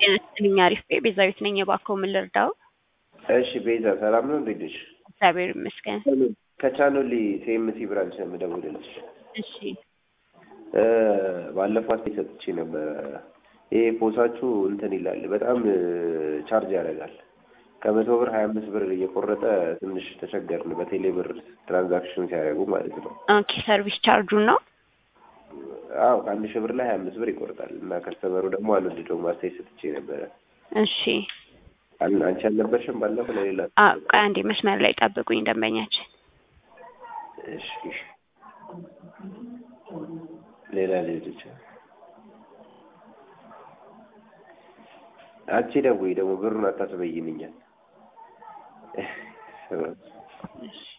ጤና ይስጥልኝ አሪፍ ቤ ቤዛዊት ነኝ የባኮ ምን ልርዳው? እሺ ቤዛ ሰላም ነው እንዴት ነሽ? እግዚአብሔር ይመስገን። ከቻኖሊ ሴምሲ ብራንች ነው የምደውልልሽ። እሺ እ ባለፈው አስተያየት ሰጥቼ ነበረ። ይሄ ፖሳችሁ እንትን ይላል በጣም ቻርጅ ያደርጋል። ከመቶ ብር ሀያ አምስት ብር እየቆረጠ ትንሽ ተቸገርን። በቴሌ ብር ትራንዛክሽን ሲያደርጉ ማለት ነው። ኦኬ ሰርቪስ ቻርጁን ነው አዎ ከአንድ ሺህ ብር ላይ ሀያ አምስት ብር ይቆርጣል እና ከስተመሩ ደግሞ አልወደደውም። አስተያየት ሰጥቼ ነበረ። እሺ አን- አንቺ አልነበርሽም ባለፈው ለሌላ አ ቆይ አንዴ መስመር ላይ ጠብቁኝ ደንበኛችን እሺ ሌላ ልጆች አንቺ ደውይ ደግሞ ብሩን አታስበይንኛል። እሺ